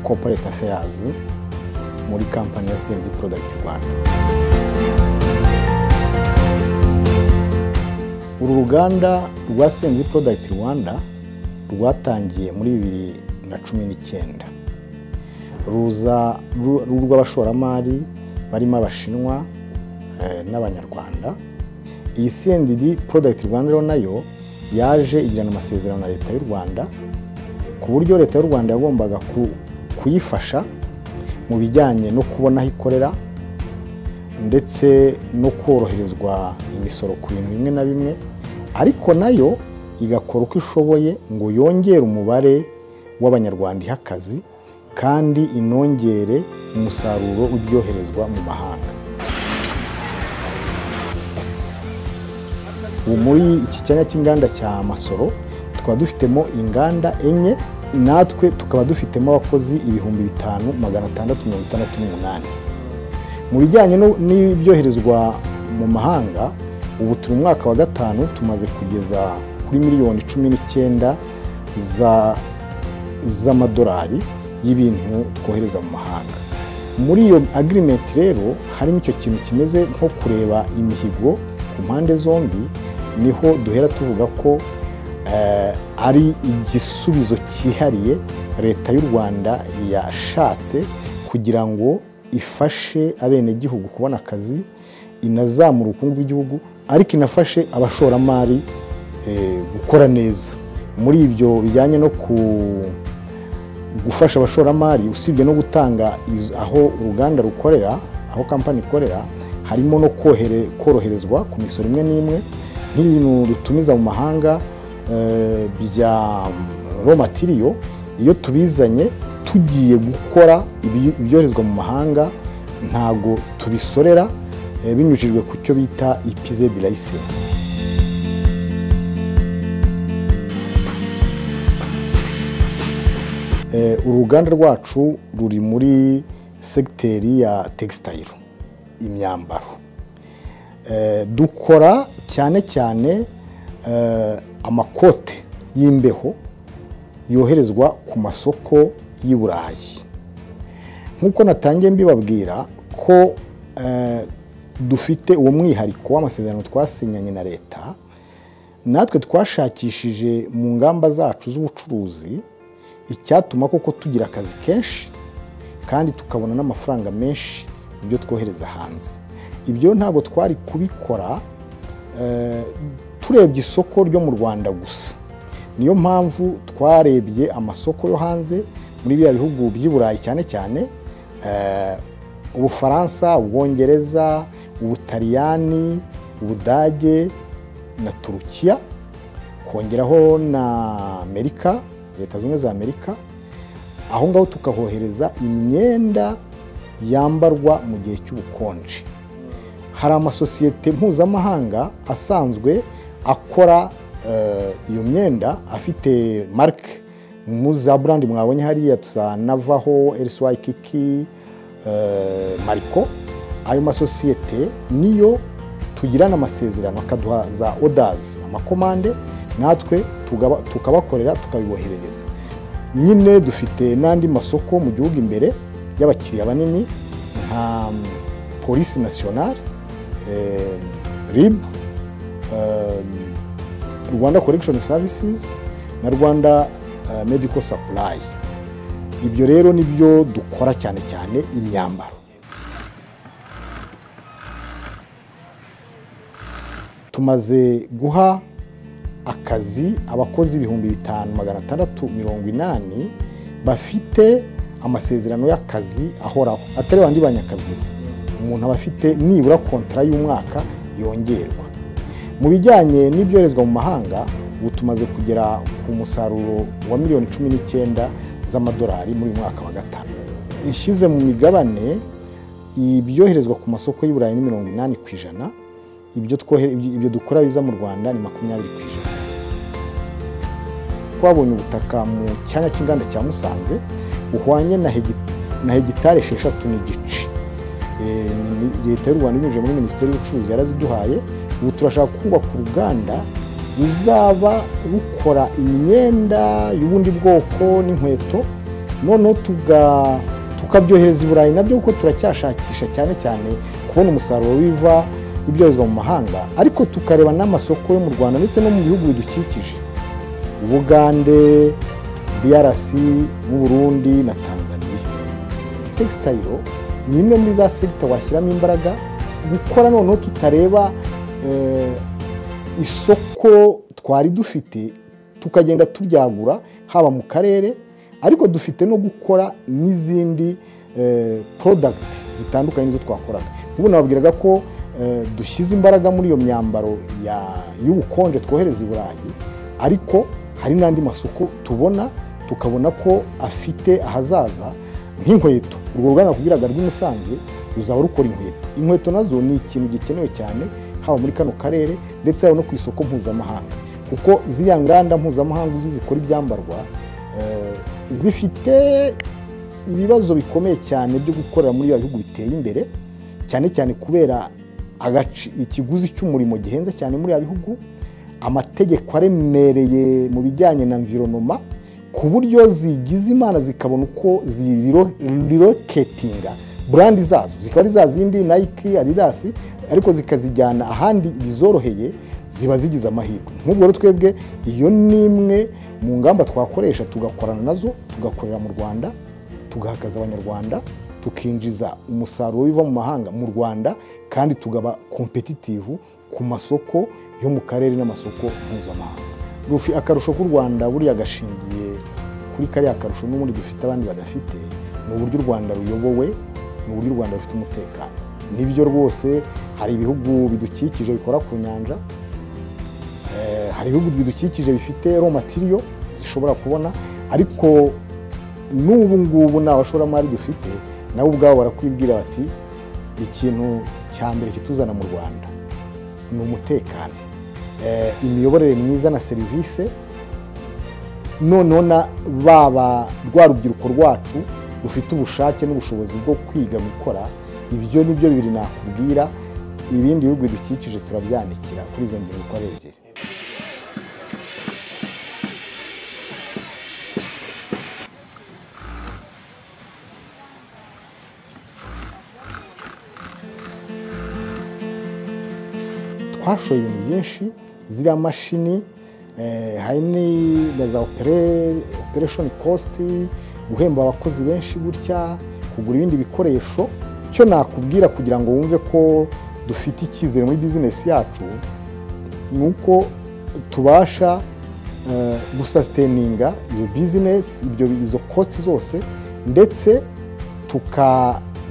corporate affairs muri kampani ya CLD product Rwanda uru ruganda rwa CLD product Rwanda rwatangiye muri bibiri na cumi n'icyenda ruza rw'abashoramari barimo abashinwa n'abanyarwanda iyi CNDD product Rwanda rero nayo yaje igirana amasezerano na leta y'u Rwanda ku buryo leta y'u Rwanda yagombaga kuyifasha mu bijyanye no kubona aho ikorera ndetse no koroherezwa imisoro ku bintu bimwe na bimwe ariko nayo igakora uko ishoboye ngo yongere umubare w'abanyarwanda iha akazi kandi inongere umusaruro w'ibyoherezwa mu mahanga ubu muri iki cyanya cy'inganda cya masoro tukaba dufitemo inganda enye natwe tukaba dufitemo abakozi ibihumbi bitanu magana atandatu mirongo itandatu n'umunani mu bijyanye n'ibyoherezwa mu mahanga ubu turi mu mwaka wa gatanu tumaze kugeza kuri miliyoni cumi n'icyenda z'amadolari y'ibintu twohereza mu mahanga muri iyo agirimenti rero harimo icyo kintu kimeze nko kureba imihigo ku mpande zombi niho duhera tuvuga ko ari igisubizo cyihariye leta y'u rwanda yashatse kugira ngo ifashe abenegihugu kubona akazi inazamura ubukungu bw'igihugu ariko inafashe abashoramari gukora neza muri ibyo bijyanye no ku gufasha abashoramari usibye no gutanga aho uruganda rukorera aho kampani ikorera harimo no koroherezwa ku misoro imwe n'imwe nk'ibintu dutumiza mu mahanga bya matiriyo iyo tubizanye tugiye gukora ibyoherezwa mu mahanga ntabwo tubisorera binyujijwe ku cyo bita ipizedi layisensi uruganda rwacu ruri muri segiteri ya tegisitayiro imyambaro dukora cyane cyane amakote y'imbeho yoherezwa ku masoko y'i burayi nk'uko natangiye mbibabwira ko dufite uwo mwihariko w'amasezerano twasinyanye na leta natwe twashakishije mu ngamba zacu z'ubucuruzi icyatuma koko tugira akazi kenshi kandi tukabona n'amafaranga menshi ibyo twohereza hanze ibyo ntabwo twari kubikora turebye isoko ryo mu rwanda gusa niyo mpamvu twarebye amasoko yo hanze muri biriya bihugu by'i burayi cyane cyane ubufaransa ubwongereza ubutaliyani ubudage na turukiya kongeraho na amerika leta zunze za amerika aho ngaho tukahohereza imyenda yambarwa mu gihe cy'ubukonje hari amasosiyete mpuzamahanga asanzwe akora iyo myenda afite marike muza burandi mwabonye hariya za navaho elisiwayi kiki mariko ayo masosiyete niyo tugirana amasezerano akaduha za odazi amakomande natwe tukabakorera tukabiboherereza nyine dufite n'andi masoko mu gihugu imbere y'abakiriya banini nka polisi nasiyonari ribu rwanda korekishoni savisizi na rwanda mediko sapurayi ibyo rero nibyo dukora cyane cyane imyambaro tumaze guha akazi abakozi ibihumbi bitanu magana atandatu mirongo inani bafite amasezerano y'akazi ahoraho atari bandi banyakabyizi umuntu aba afite nibura kontara y'umwaka yongerwa mu bijyanye n'ibyoherezwa mu mahanga ubu tumaze kugera ku musaruro wa miliyoni cumi n'icyenda z'amadolari muri uyu mwaka wa gatanu ishyize mu migabane ibyoherezwa ku masoko y'i burayi ni mirongo inani ku ijana ibyo dukora biza mu rwanda ni makumyabiri ku ijana twabonye ubutaka mu cyanya cy'inganda cya musanze buhwanye na hegitari esheshatu n'igice leta y'u rwanda ibinyujije muri minisiteri y'ubucuruzi yaraziduhaye ubu turashaka kubaka uruganda ruzaba rukora imyenda y'ubundi bwoko n'inkweto noneho tukabyohereza i burayi nabyo kuko turacyashakisha cyane cyane kubona umusaruro w'ibiva ibyoherezwa mu mahanga ariko tukareba n'amasoko yo mu rwanda ndetse no mu bihugu bidukikije ubugande drc n'u burundi na tanzania textile ni imwe muri za segita washyiramo imbaraga gukora noneho tutareba isoko twari dufite tukagenda turyagura haba mu karere ariko dufite no gukora n'izindi porodagiti zitandukanye n'izo twakoraga ubu nababwiraga ko dushyize imbaraga muri iyo myambaro y'ubukonje twohereza i burayi ariko hari n'andi masoko tubona tukabona ko afite ahazaza nk'inkweto urwo ruganda kubwiraga rw'i musanze ruzaba rukora inkweto inkweto nazo ni ikintu gikenewe cyane haba muri kano karere ndetse haba no ku isoko mpuzamahanga kuko ziriya nganda mpuzamahanga uzi zikora ibyambarwa zifite ibibazo bikomeye cyane byo gukorera muri biba bihugu biteye imbere cyane cyane kubera ikiguzi cy'umurimo gihenze cyane muri ibi bihugu amategeko aremereye mu bijyanye na mvironoma ku buryo zigize imana zikabona uko ziroketinga burandi zazo zikaba ari za zindi nayiki adidasi ariko zikazijyana ahandi bizoroheye ziba zigize amahirwe nk'ubwo rero twebwe iyo ni imwe mu ngamba twakoresha tugakorana nazo tugakorera mu rwanda tugahakaza abanyarwanda tukinjiza umusaruro w'iva mu mahanga mu rwanda kandi tugaba kompetitivu ku masoko yo mu karere n'amasoko mpuzamahanga rufi akarusho k'u rwanda buriya gashingiye kuri kariya karusho n'ubundi dufite abandi badafite ni uburyo u rwanda ruyobowe ni uburyo u rwanda rufite umutekano nibyo rwose hari ibihugu bidukikije bikora ku nyanja hari ibihugu bidukikije bifite romatiyo zishobora kubona ariko n'ubu ngubu nta bashoramari dufite nabo ubwabo barakwibwira bati ikintu cya mbere kituzana mu rwanda ni umutekano imiyoborere myiza na serivisi noneho baba rwa rubyiruko rwacu rufite ubushake n'ubushobozi bwo kwiga gukora ibyo ni byo bibiri nakubwira ibindi bihugu bidukikije turabyanikira kuri izo ngingo uko ari ebyiri twashoye ibintu byinshi ziriya mashini hari na za opereshoni kositi guhemba abakozi benshi gutya kugura ibindi bikoresho cyo nakubwira kugira ngo wumve ko dufite icyizere muri bizinesi yacu ni uko tubasha gusasiteninga iyo bizinesi izo kositi zose ndetse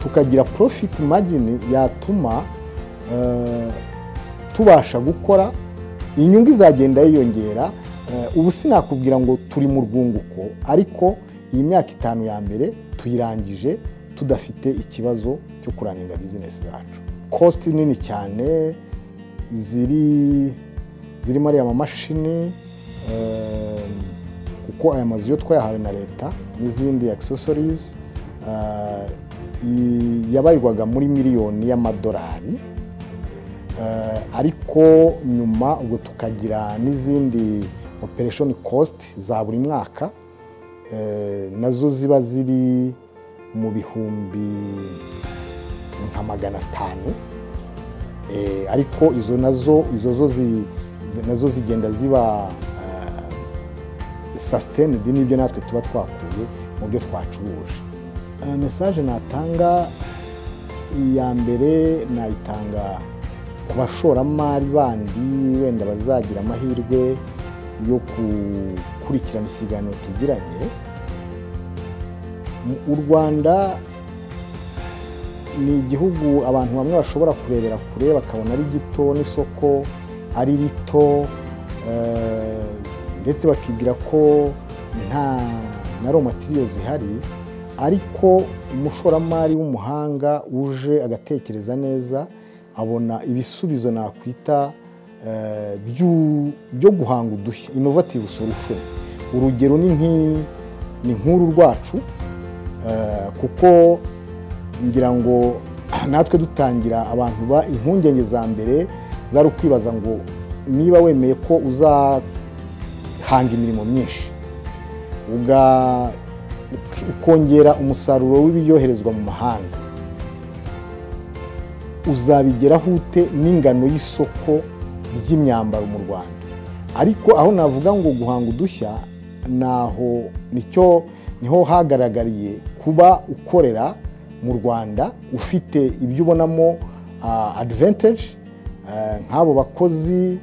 tukagira porofiti magini yatuma tubasha gukora inyungu izagenda yiyongera ubu sinakubwira ngo turi mu rwunguko ariko iyi myaka itanu ya mbere tuyirangije tudafite ikibazo cyo kurangiza bizinesi zacu kositi nini cyane ziri zirimo ariya mamashini kuko aya mazu yo twayahawe na leta n'izindi akisesorizi yabarirwaga muri miliyoni y'amadolari ariko nyuma ubwo tukagira n'izindi opereshoni kositi za buri mwaka nazo ziba ziri mu bihumbi nka magana atanu ariko izo nazo izo zo nazo zigenda ziba sasitenedi n'ibyo natwe tuba twakuye mu byo twacuruje mesaje natanga iya mbere nayitanga ku bashoramari bandi wenda bazagira amahirwe yo gukurikirana ikiganiro tugiranye u rwanda ni igihugu abantu bamwe bashobora kurebera kure bakabona ari gito n'isoko ari rito ndetse bakibwira ko nta na romatiyo zihari ariko umushoramari w'umuhanga uje agatekereza neza abona ibisubizo nakwita byo guhanga udushya inovativu sorusho urugero ni nk'uru rwacu kuko ngira ngo natwe dutangira abantu ba impungenge za mbere zari ukwibaza ngo niba wemeye ko uzahanga imirimo myinshi ukongera umusaruro w'ibyoherezwa mu mahanga uzabigeraho ute n'ingano y'isoko ry'imyambaro mu rwanda ariko aho navuga ngo guhanga udushya naho nicyo niho hagaragariye kuba ukorera mu rwanda ufite ibyo ubonamo adivantage nk'abo bakozi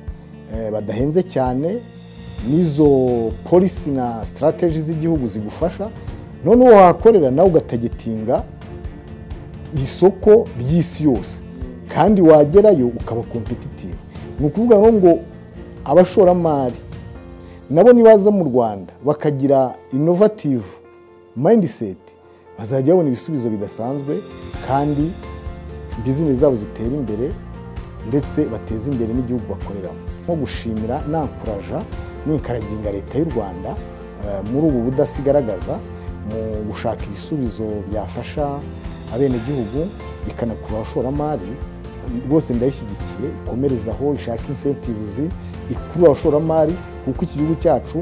badahenze cyane n'izo polisi na sitarateji z'igihugu zigufasha noneho wahakorera nawe ugatagetinga isoko ry'isi yose kandi wagerayo ukaba kompetitivu ni ukuvuga ngo abashoramari nabo nibaza mu rwanda bakagira inovativu mayindiseti bazajya babona ibisubizo bidasanzwe kandi bizinesi zabo zitera imbere ndetse bateze imbere n'igihugu bakoreramo nko gushimira nankuraja ninkaraginga leta y'u rwanda muri ubu budasigaragaza mu gushaka ibisubizo byafasha abenegihugu bikanakurura abashoramari rwose ndayishyigikiye ikomerezaho ishaka insentivuzi ikurura abashoramari kuko iki gihugu cyacu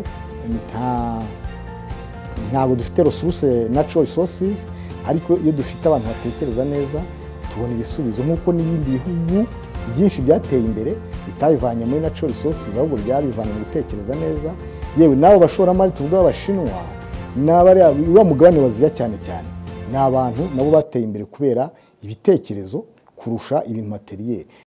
ntabwo dufite resuruse natural resources ariko iyo dufite abantu batekereza neza tubona ibisubizo nk'uko n'ibindi bihugu byinshi byateye imbere bitabivanye muri natural resources ahubwo byabivanye mu gutekereza neza yewe n'abo bashoramari tuvuga b'abashinwa ni uriya mugabane waziya cyane cyane ni abantu nabo bateye imbere kubera ibitekerezo kurusha ibintu materiyeri